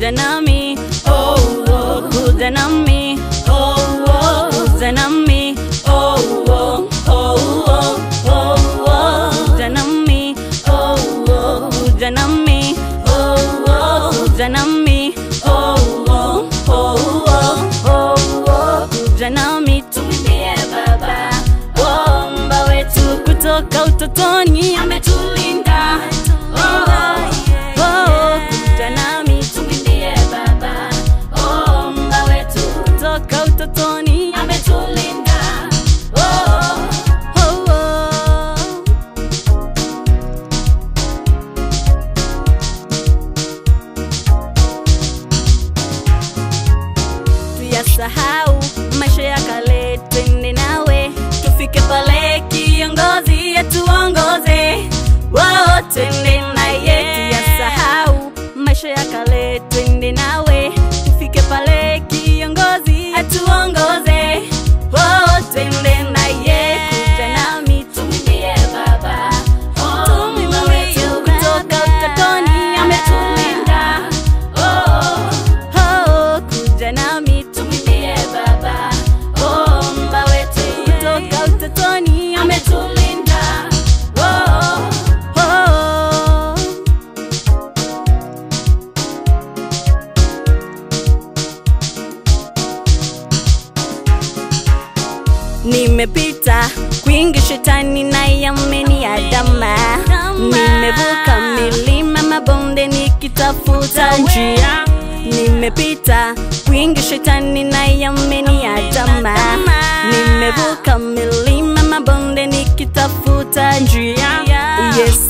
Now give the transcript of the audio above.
kuja nami oh, oh, kuja nami oh, oh, kuja nami oh, oh, oh, oh, oh, oh, kuja nami oh, oh, kuja nami oh, oh, kuja nami oh, oh, oh, oh, oh, oh, kuja nami tumwimbie baba Womba wetu kutoka utotoni ametulinda oh, oh, kuja nami tumwimbie baba Womba wetu kutoka utotoni ametulinda oh, oh, oh. tuyasahau maisha ya kale, twende nawe tufike pale, kiongozi atuongoze. Wao twende naye, tuyasahau maisha ya kale, twende nawe tufike pale, kiongozi atuongoze. Wao twende naye, kuja nami tumwimbie Baba, tumwimbie wetu kutoka utotoni ametulinda. Oh, oh, kuja nami tumwimbie Baba, omba wetu kutoka utotoni ametulinda. Oh, oh. Nimepita kwingi, shetani naye ameniandama. Nimevuka milima, mabonde nikitafuta njia. Nimepita kwingi, shetani naye ameniandama. Nimevuka milima, mabonde nikitafuta njia. Yesu